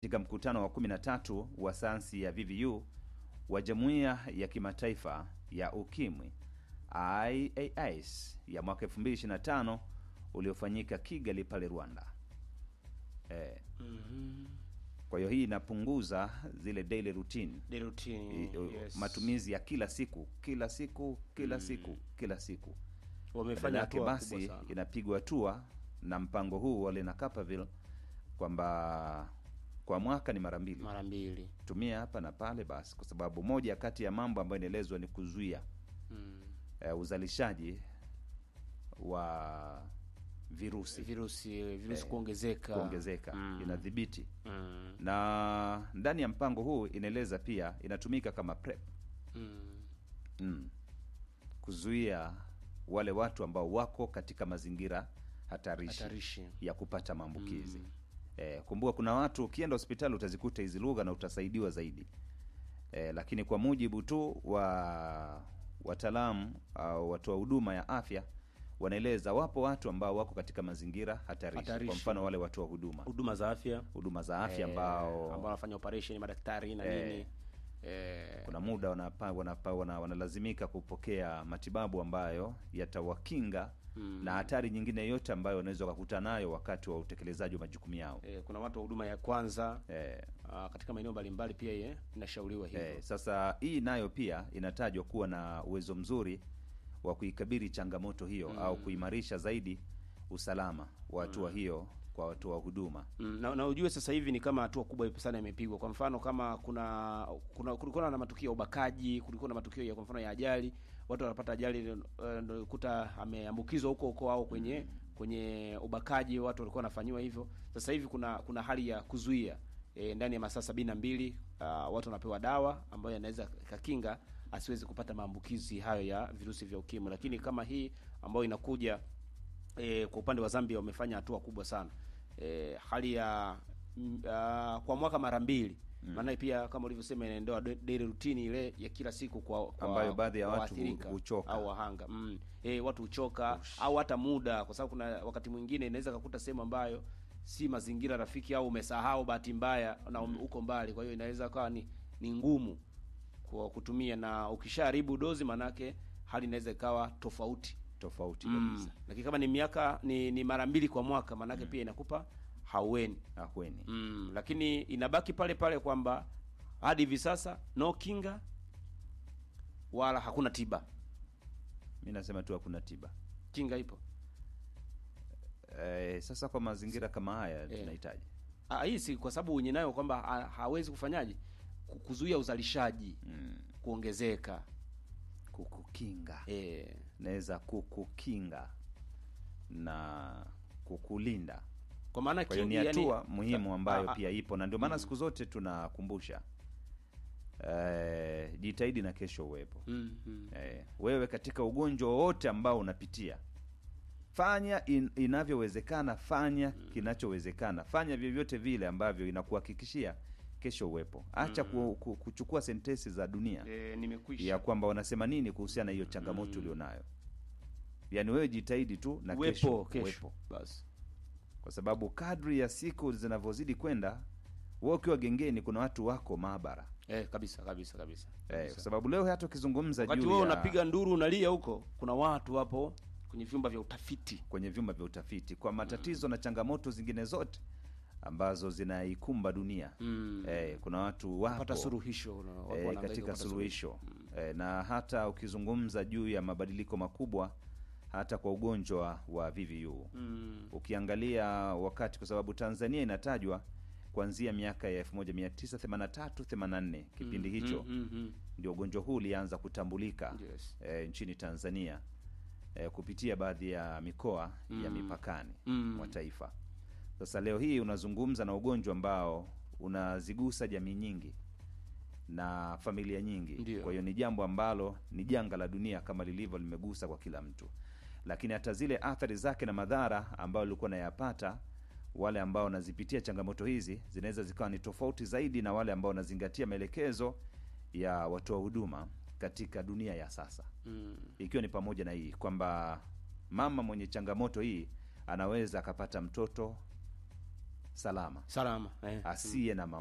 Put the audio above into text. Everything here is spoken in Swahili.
katika mkutano wa 13 wa sayansi ya VVU wa Jumuiya ya Kimataifa ya Ukimwi IAS ya mwaka 2025 uliofanyika Kigali pale Rwanda. Eh, kwa hiyo hii inapunguza zile daily routine The routine, i- o- yes. matumizi ya kila siku kila siku kila siku kila siku wamefanya Badala yake hatua basi kubwa sana. inapigwa hatua na mpango huu wale na Capaville kwamba kwa mwaka ni mara mbili mara mbili tumia hapa na pale basi, kwa sababu moja kati ya mambo ambayo inaelezwa ni kuzuia mm. eh, uzalishaji wa virusi virusi virusi Eh, kuongezeka kuongezeka, Mm. inadhibiti mm. na ndani ya mpango huu inaeleza pia inatumika kama PrEP Mm. mm. kuzuia wale watu ambao wako katika mazingira hatarishi hatarishi ya kupata maambukizi Mm. eh, kumbuka kuna watu ukienda hospitali utazikuta hizi lugha na utasaidiwa zaidi eh, lakini kwa mujibu tu wa wataalamu au watoa huduma ya afya wanaeleza wapo watu ambao wako katika mazingira hatarishi, Hatarishi. kwa mfano wale watoa huduma huduma za afya huduma za afya eh, ambao ambao wanafanya operation madaktari na Eh, nini eh, kuna muda wanapa, wanapa, wana, wanalazimika kupokea matibabu ambayo yatawakinga Mm. na hatari nyingine yote ambayo wanaweza wakakutana nayo wakati wa utekelezaji wa majukumu yao eh, kuna watu wa huduma ya kwanza eh, ah, katika maeneo mbalimbali pia ye inashauriwa hivyo Eh, sasa hii nayo pia inatajwa kuwa na uwezo mzuri wa kuikabili changamoto hiyo Mm. au kuimarisha zaidi usalama wa hatua hiyo kwa watoa huduma. Mm, na, na ujue sasa hivi ni kama hatua kubwa sana imepigwa. Kwa mfano kama kuna kuna kulikuwa na matukio ya ubakaji, kulikuwa na matukio ya kwa mfano ya ajali, watu wanapata ajali uh, ndio kuta ameambukizwa huko huko au kwenye kwenye ubakaji, watu walikuwa wanafanyiwa hivyo. Sasa hivi kuna kuna hali ya kuzuia e, ndani ya masaa sabini na mbili uh, watu wanapewa dawa ambayo yanaweza kakinga asiwezi kupata maambukizi hayo ya virusi vya ukimwi, lakini kama hii ambayo inakuja e, kwa upande wa Zambia wamefanya hatua kubwa sana e, hali ya mm, ah, kwa mwaka mara mbili maana pia kama ulivyosema inaendoa da- daily routine ile ya kila siku kwa, kwa Ambayo baadhi ya kwa watu hu- waathirika huchoka. au wahanga mm. e, watu huchoka au hata muda, kwa sababu kuna wakati mwingine inaweza kakuta sehemu ambayo si mazingira rafiki au umesahau bahati mbaya na um, uko mbali, kwa hiyo inaweza kawa ni, ni ngumu kwa kutumia, na ukishaharibu dozi manake hali inaweza ikawa tofauti Tofauti mm. kabisa. Lakini kama ni miaka ni, ni mara mbili kwa mwaka manake pia inakupa haueni Ahweni. mm. Lakini inabaki pale pale kwamba hadi hivi sasa no kinga wala hakuna tiba. Mi nasema tu hakuna tiba. Kinga ipo Eh, sasa kwa mazingira kama haya tunahitaji Ah, hii si kwa sababu wenye nayo kwamba ha, hawezi kufanyaje Ku- kuzuia uzalishaji mm, kuongezeka kukukinga eh, naweza kukukinga na kukulinda. kwa maana Kwa hiyo ni kingi, yani- hatua muhimu ambayo Ah, ah, pia ipo na ndio maana siku zote tunakumbusha eh, jitahidi na kesho uwepo. mm, mm. Eh, wewe katika ugonjwa wowote ambao unapitia fanya in, inavyowezekana, fanya kinachowezekana, fanya vyovyote vile ambavyo inakuhakikishia kesho uwepo. Acha ku, ku, kuchukua sentensi za dunia Eh, nimekwisha ya kwamba wanasema nini kuhusiana na hiyo changamoto ulionayo. Yaani wewe jitahidi tu na kesho uwepo kesho uwepo, basi kwa sababu kadri ya siku zinavyozidi kwenda, wewe ukiwa gengeni, kuna watu wako maabara eh, kabisa kabisa kabisa, eh, kabisa. kwa sababu leo hata ukizungumza wakati juu wewe ya unapiga nduru unalia huko, kuna watu wapo kwenye vyumba vya utafiti kwenye vyumba vya utafiti kwa matatizo na changamoto zingine zote ambazo zinaikumba dunia mm. eh, kuna watu wapo pata suluhisho na watu eh, wanahangaika katika kupata suluhisho eh, na hata ukizungumza juu ya mabadiliko makubwa hata kwa ugonjwa wa VVU mm. ukiangalia wakati, kwa sababu Tanzania inatajwa kuanzia miaka ya 1983 84 kipindi Mm, hicho mm, mm, mm. ndio ugonjwa huu ulianza kutambulika Yes. eh, nchini Tanzania eh, kupitia baadhi ya mikoa ya Mm. mipakani Mm. mwa taifa. Sasa leo hii unazungumza na ugonjwa ambao unazigusa jamii nyingi na familia nyingi. Ndio. Kwa hiyo ni jambo ambalo ni janga la dunia kama lilivyo limegusa kwa kila mtu, lakini hata zile athari zake na madhara ambayo ulikuwa nayapata wale ambao wanazipitia changamoto hizi zinaweza zikawa ni tofauti zaidi na wale ambao wanazingatia maelekezo ya watoa huduma katika dunia ya sasa Mm. ikiwa ni pamoja na hii kwamba mama mwenye changamoto hii anaweza akapata mtoto salama salama eh. asiye na